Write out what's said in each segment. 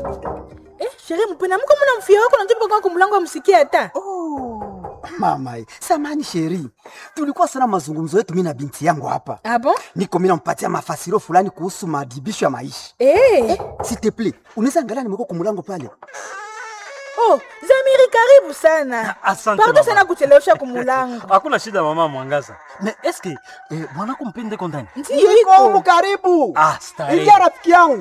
Eh, sherehe mpena mko mna mfia wako najopa kwa kumlango amsikia hata. Oh, mama, samani sheri, tulikuwa sana mazungumzo yetu mimi na binti yangu hapa. Ah bon? Niko mimi nampatia mafasiro fulani kuhusu maadhibisho ya maisha. Eh. S'il te plaît, unaweza angalia nimeko kumlango pale. Oh, Zamiri karibu sana. Asante Pardon mama. sana kuchelewesha kumulango. hakuna shida mama mwangaza na eske eh, mwanako mpende kondani Ndiyo Niko humu iko. karibu. Ah, starehe. Ingia rafiki yangu.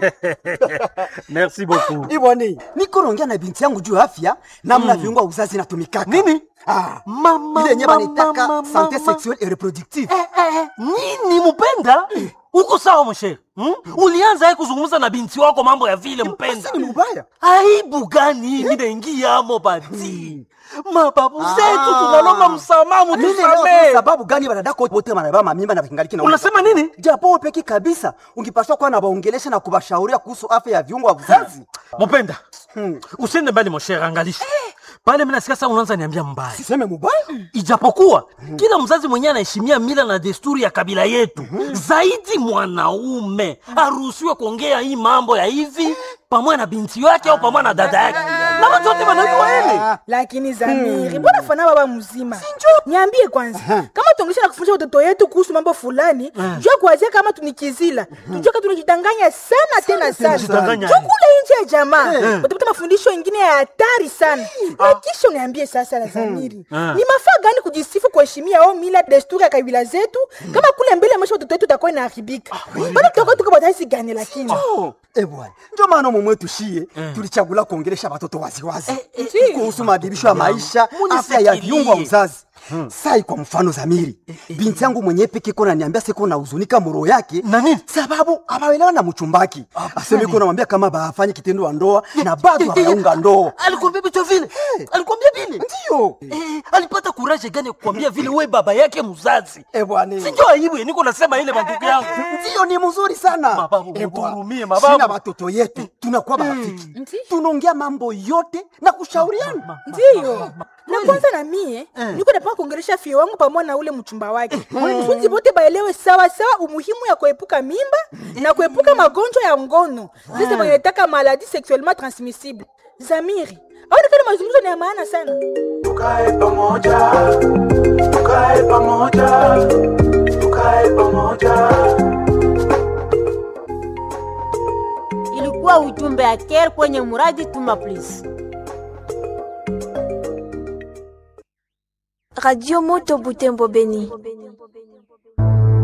merci beaucoup Iboni, niko naongea na binti yangu juu ya afya namna viungo vya uzazi inatumikaka. Nini? Ah, Mama, ile yenyewe mama, wanaitaka mama, sante mama. sexuelle et reproductive. Eh, eh, eh, nini mpenda uko sawa mshere hmm? ulianza ye kuzungumza na binti wako mambo ya vile mpenda Basi ni mbaya. aibu gani mimi naingiamo bati mababu zetu Ah. tunalomba msamaha Mimi leo mutusamee sababu gani wanadako wote wanabeba mamimba na kingaliki na unasema nini japo wewe peki kabisa ungepaswa kuwa na waongelesha na kubashauria kuhusu afya ya viungo vya uzazi. mupenda Hmm. usiende mbali moshere angalisha pale mimi nasikia sasa unaanza niambia mbaya Siseme mubaya? ijapokuwa kila mzazi mwenyewe anaheshimia mila na desturi ya kabila yetu zaidi mwanaume aruhusiwe kuongea hii mambo ya hivi pamoja na binti yake au pamoja na dada yake na watu wote wanajua hili Lakini Zamiri, mbona fana baba mzima? Niambie kwanza, kama tuongesha na kufundisha watoto yetu kuhusu mambo fulani, jua kuanzia kama tunikizila. Tujue kama tunajidanganya sana tena sana. tunajidanganya. Jua kule nje ya jamaa, utapata mafundisho mengine ya hatari sana. Na kisha uniambie sasa la Zamiri. Ni mafaa gani kujisifu kuheshimia au mila desturi ya kabila zetu kama kule mbele maisha watoto wetu utakuwa inaharibika. Bado tutakuwa tuko bataisi gani lakini? Oh, eh bwana. Ndio maana mumwe tushie tulichagula kuongelesha watoto waziwazi eh. kuhusu maadhibisho ya maisha, Munifikirie. afya ya viungo vya uzazi. Sai kwa mfano Zamiri, binti yangu mwenyewe peke kona niambia siko na huzunika moro yake Na nini? sababu abaelewa na mchumbaki. Aseme iko namwambia kama bafanye kitendo wa ndoa na bado hayaunga ndoa. alikwambia vitu vile alikwambia vile Ndio. eh, alipata kuraje gani ya kukwambia vile we baba yake mzazi Eh bwana. sinjo aibu niko nasema ile mandugu yangu Ndio ni mzuri sana. Mababu, Eh, mtuhurumie, bwana. mababu. Sina watoto yetu tunakuwa marafiki. Ndio. Tunaongea mambo yote na kushauriana. ndiyo na kwanza na mie niko napaka kuongelesha fie wangu pamoja na ule mchumba wake funzi bote baelewe sawa sawa umuhimu ya kuepuka mimba na kuepuka magonjwa ya ngono sasa wanataka maladi sexuellement transmissible zamiri aonekana mazungumzo ni ya maana sana tukae pamoja tukae pamoja tukae pamoja ilikuwa ujumbe ya care kwenye muradi tuma please Radio Moto Butembo Beni.